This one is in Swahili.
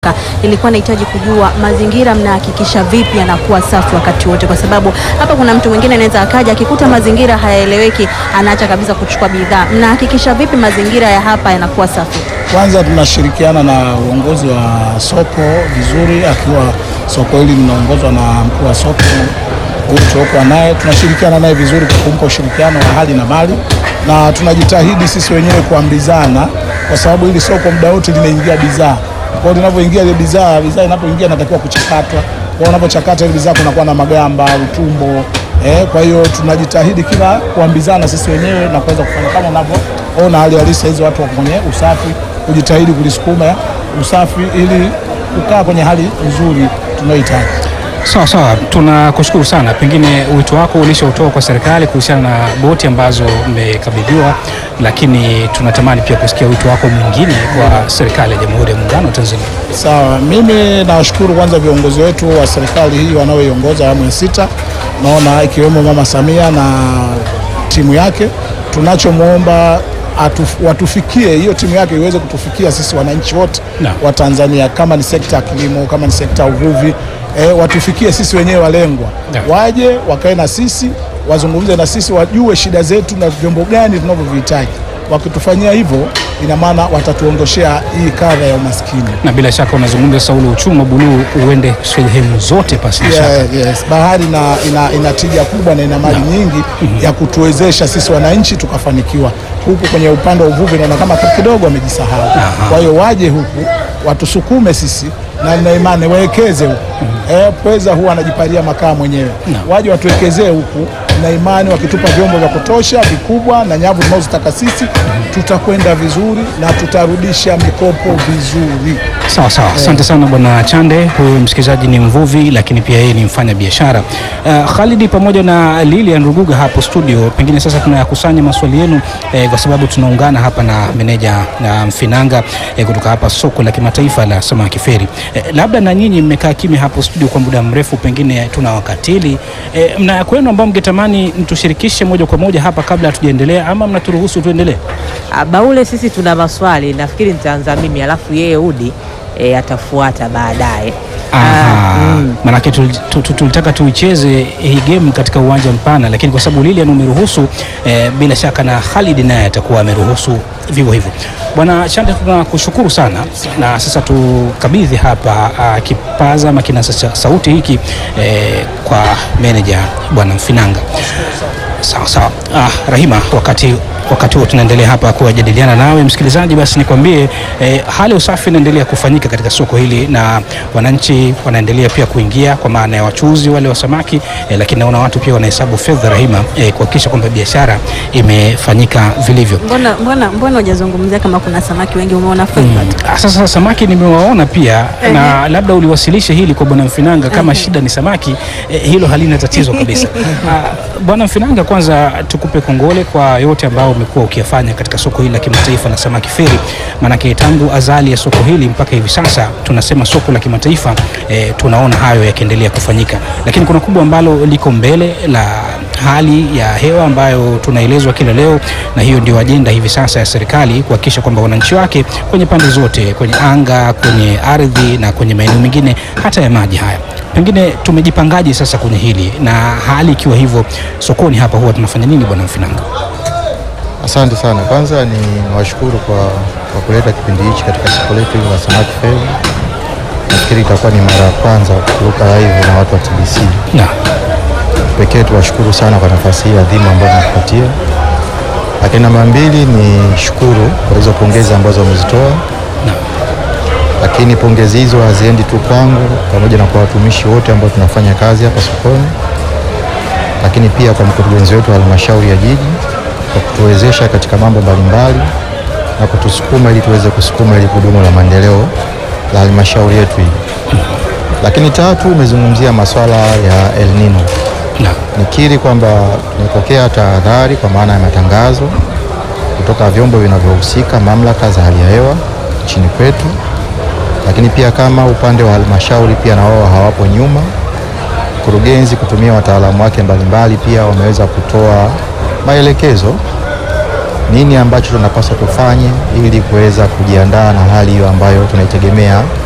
Ilikuwa nahitaji kujua mazingira mnahakikisha vipi yanakuwa safi wakati wote, kwa sababu hapa kuna mtu mwingine anaweza akaja akikuta mazingira hayaeleweki, anaacha kabisa kuchukua bidhaa. Mnahakikisha vipi mazingira ya hapa yanakuwa safi? Kwanza tunashirikiana na uongozi wa soko vizuri, akiwa soko hili linaongozwa na mkuu wa soko huyu tuliokuwa naye, tunashirikiana naye vizuri kwa kumpa ushirikiano wa hali na mali, na tunajitahidi sisi wenyewe kuambizana, kwa sababu hili soko muda wote linaingia bidhaa. Kwa hiyo linavyoingia ile bidhaa, bidhaa inapoingia inatakiwa kuchakatwa. Kwa hiyo unapochakata ile bidhaa kunakuwa na magamba, utumbo Eh, kwa hiyo tunajitahidi kila kuambizana sisi wenyewe na kuweza kufanya kama unavyoona hali halisi hizo, watu wako kwenye usafi, kujitahidi kulisukuma usafi ili kukaa kwenye hali nzuri tunayohitaji. Sawa sawa, tunakushukuru sana. Pengine wito wako ulishautoa kwa serikali kuhusiana na boti ambazo mmekabidhiwa, lakini tunatamani pia kusikia wito wako mwingine kwa serikali ya Jamhuri ya Muungano wa Tanzania. Sawa, mimi nawashukuru kwanza viongozi wetu wa serikali hii wanaoiongoza awamu ya sita, naona ikiwemo Mama Samia na timu yake. Tunachomwomba atuf, watufikie hiyo timu yake iweze kutufikia sisi wananchi wote Naam. wa Tanzania, kama ni sekta ya kilimo, kama ni sekta ya uvuvi eh, watufikie sisi wenyewe walengwa, Naam. waje wakae na sisi, wazungumze na sisi, wajue shida zetu na vyombo gani tunavyovihitaji. Wakitufanyia hivyo, ina maana watatuondoshea hii kadha ya umaskini. Na bila shaka unazungumza sasa ule uchumi wa buluu uende sehemu zote pasi na shaka. Yeah, yes. Bahari ina, ina, ina tija kubwa na ina mali nyingi ya kutuwezesha sisi wananchi tukafanikiwa. Huku kwenye upande wa uvuvi naona kama kidogo wamejisahau. Kwa hiyo waje huku watusukume sisi na nina imani wawekeze huku. Eh, pweza huwa anajipalia makaa mwenyewe. Waje watuwekezee huku na imani wakitupa vyombo vya kutosha vikubwa na nyavu tunazotaka sisi tutakwenda vizuri na tutarudisha mikopo vizuri. Sawa sawa, asante sana bwana Chande. Huyu msikilizaji ni mvuvi, lakini pia yeye ni mfanya biashara. Uh, Khalidi pamoja na Lilian Ruguga hapo studio, pengine sasa tunayakusanya maswali yenu eh, kwa sababu tunaungana hapa na meneja na Mfinanga eh, kutoka hapa soko la kimataifa la samaki feri. Eh, labda na nyinyi mmekaa kimya hapo studio kwa muda mrefu, pengine tunawakatili eh, mna ya kwenu ambao mngetamani mtushirikishe moja kwa moja hapa kabla hatujaendelea, ama mnaturuhusu tuendelee? Ah, Baule, sisi tuna maswali, nafikiri nitaanza mimi alafu yeye Udi e, atafuata baadaye. Aha, Ah, mm. manake tul- tu- tu- tulitaka tuicheze hii game katika uwanja mpana, lakini kwa sababu Lilian umeruhusu eh, bila shaka na Khalid naye atakuwa ameruhusu vivyo hivyo. Bwana Chande, tunakushukuru sana, na sasa tukabidhi hapa ah, kipaza ama kinasa cha sauti hiki eh, kwa meneja bwana Mfinanga. Sawa sawa. Ah, Rahima, wakati wakati huo tunaendelea hapa kuwajadiliana nawe msikilizaji, basi nikwambie eh, hali ya usafi inaendelea kufanyika katika soko hili na wananchi wanaendelea pia kuingia kwa maana ya wachuzi wale wa samaki eh, lakini naona watu pia wanahesabu fedha Rahima, eh, kuhakikisha kwamba biashara imefanyika vilivyo. Mbona mbona mbona hujazungumzia kama kuna samaki wengi umeona faida tu? Ah, Sasa samaki nimewaona pia na labda uliwasilishe hili kwa bwana Mfinanga kama shida ni samaki eh, hilo halina tatizo kabisa. Ah, Bwana Mfinanga, kwanza tukupe kongole kwa yote ambao umekuwa ukiyafanya katika soko hili la kimataifa la samaki feri, maanake tangu azali ya soko hili mpaka hivi sasa tunasema soko la kimataifa eh, tunaona hayo yakiendelea kufanyika, lakini kuna kubwa ambalo liko mbele la hali ya hewa ambayo tunaelezwa kila leo, na hiyo ndio ajenda hivi sasa ya serikali kuhakikisha kwamba wananchi wake kwenye pande zote, kwenye anga, kwenye ardhi na kwenye maeneo mengine hata ya maji haya, pengine tumejipangaje sasa kwenye hili, na hali ikiwa hivyo sokoni hapa huwa tunafanya nini, bwana Mfinanga? Asante sana. Kwanza ni washukuru kwa, kwa kuleta kipindi hichi katika soko letu hili la samaki feri. Nafikiri itakuwa ni mara ya kwanza kuruka live na watu wa TBC. Na Pekee tuwashukuru sana kwa nafasi hii adhimu ambayo mmetupatia, lakini namba mbili ni shukuru kwa hizo pongezi ambazo wamezitoa, na lakini pongezi hizo haziendi tu kwangu, pamoja na kwa watumishi wote ambao tunafanya kazi hapa sokoni, lakini pia kwa mkurugenzi wetu wa halmashauri ya jiji kwa kutuwezesha katika mambo mbalimbali na kutusukuma ili tuweze kusukuma ili gurudumu la maendeleo la halmashauri yetu hii. Lakini tatu, umezungumzia masuala ya El Nino. na Nikiri kwamba tumepokea tahadhari kwa maana ya matangazo kutoka vyombo vinavyohusika, mamlaka za hali ya hewa nchini kwetu, lakini pia kama upande wa halmashauri pia na wao hawapo nyuma. Mkurugenzi kutumia wataalamu wake mbalimbali pia wameweza kutoa maelekezo nini ambacho tunapaswa tufanye ili kuweza kujiandaa na hali hiyo ambayo tunaitegemea